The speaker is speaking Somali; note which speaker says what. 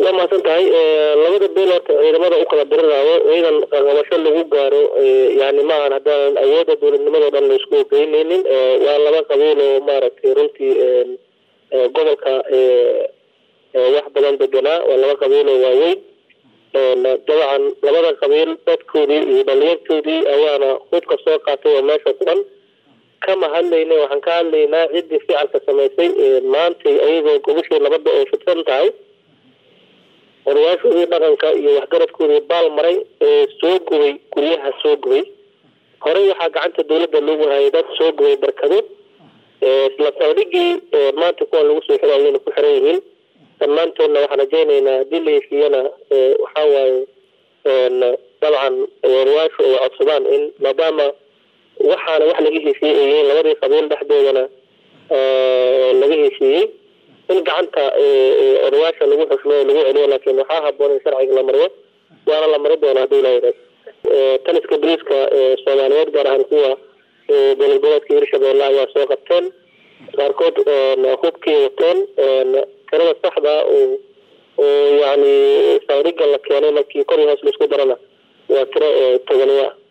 Speaker 1: waa mahadsan tahay labada beel horta ciidamada u kala diriraayo ciidan qabasho lagu gaaro yani maahan haddaanan awoodda dowladnimadao dhan la isku ogeyneynin waa laba qabiil oo maaragtay runtii gobolka wax badan deganaa waa laba qabiil oo waaweyn dabcan labada qabiil dadkoodii iyo dhalinyartoodii ayaana hubka soo qaatay oo meesha ku dhan kama hadlayna waxaan ka hadlaynaa ciddii ficalka samaysay maantay ayagoo gobashii nabadda oo fidsan tahay odayaashoodii dhaqanka iyo waxgaradkoodii baal maray ee soo gubay guryaha soo gubay horey waxaa gacanta dowladda loogu hayay dad soo gubay barkado isla saldhigii maanta kuwan lagu soo xirayayna ku xiran yihiin dhammaantoodna waxaan rajaynaynaa haddii la heshiiyana waxaa waaye dabcan odayaashu ay codsadaan in maadaama waxaana wax laga heshiiyey ay yihiin labadii qabiil dhexdoodana laga heshiiyey in gacanta odayaasha lagu xushmeeyo lagu celiyo laakiin waxaa haboon in sharciga la mariyo waana la mari doona haddii ilaha taliska boliiska soomaaliyeed gaar ahaan kuwa dowlad goboleedka hirshabeelle ayaa soo qabteen qaarkood hubkii wateen tirada saxda oo oo yani saldhiga la keenay markii kor iyo hoos laisku darana waa tiro togoniya